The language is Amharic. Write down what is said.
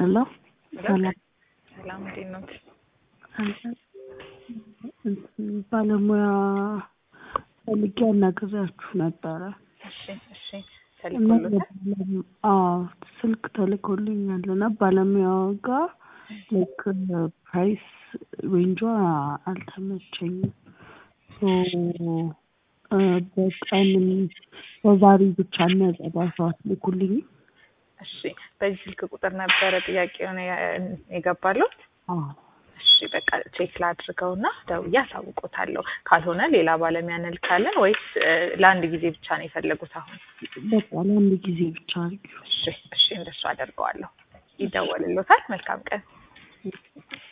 ሄሎ ሰላም ሰላም እንዴት ነው? ባለሙያ ፈልጌ አናግሬያችሁ ነበረ። እሺ እሺ ተልኮሎታል። አዎ ስልክ ተልኮልኛል እና ባለሙያዋ ጋር ላይክ ፕራይስ ሬንጇ አልተመቸኝም። ሶ በቀን በዛሬ ብቻ የሚያጸዳ ሰው አትልኩልኝ? እሺ በዚህ ስልክ ቁጥር ነበረ ጥያቄውን የገባሉት? አዎ እሺ በቃ ቼክ ላድርገውና ደውዬ አሳውቆታለሁ። ካልሆነ ሌላ ባለሙያ እንልካለን ወይስ ለአንድ ጊዜ ብቻ ነው የፈለጉት አሁን? በቃ ለአንድ ጊዜ ብቻ አድርጊው። እሺ እሺ እንደሱ አደርገዋለሁ። ይደወልሎታል። መልካም ቀን።